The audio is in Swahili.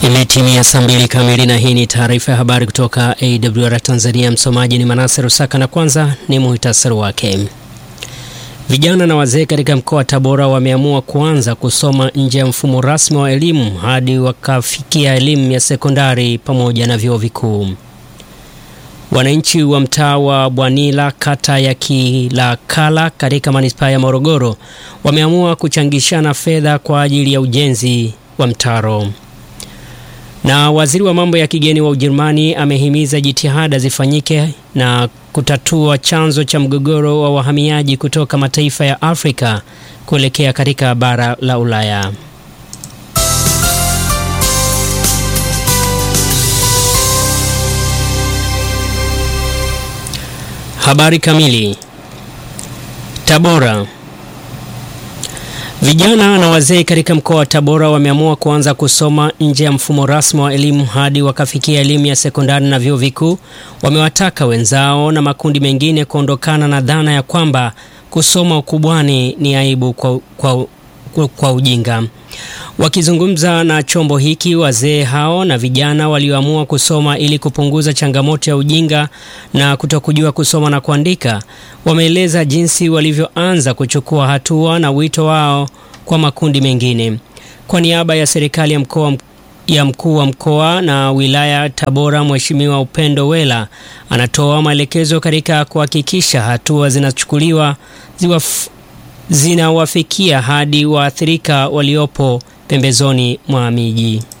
Imetimia saa mbili kamili na hii ni taarifa ya habari kutoka AWR Tanzania. Msomaji ni Manase Rusaka na kwanza ni muhtasari wake. Vijana na wazee katika mkoa wa Tabora wameamua kuanza kusoma nje ya mfumo rasmi wa elimu hadi wakafikia elimu ya sekondari pamoja na vyuo vikuu. Wananchi wa mtaa wa Bwanila kata ya Kilakala katika manispaa ya Morogoro wameamua kuchangishana fedha kwa ajili ya ujenzi wa mtaro. Na waziri wa mambo ya kigeni wa Ujerumani amehimiza jitihada zifanyike na kutatua chanzo cha mgogoro wa wahamiaji kutoka mataifa ya Afrika kuelekea katika bara la Ulaya. Habari kamili. Tabora. Vijana na wazee katika mkoa wa Tabora wameamua kuanza kusoma nje ya mfumo rasmi wa elimu hadi wakafikia elimu ya sekondari na vyuo vikuu. Wamewataka wenzao na makundi mengine kuondokana na dhana ya kwamba kusoma ukubwani ni aibu kwa, kwa, kwa, kwa ujinga. Wakizungumza na chombo hiki, wazee hao na vijana walioamua kusoma ili kupunguza changamoto ya ujinga na kutokujua kusoma na kuandika, wameeleza jinsi walivyoanza kuchukua hatua na wito wao kwa makundi mengine. Kwa niaba ya serikali ya mkoa ya mkuu wa mkoa na wilaya Tabora, Mheshimiwa Upendo Wela anatoa maelekezo katika kuhakikisha hatua zinachukuliwa ziwaf zinawafikia hadi waathirika waliopo pembezoni mwa miji.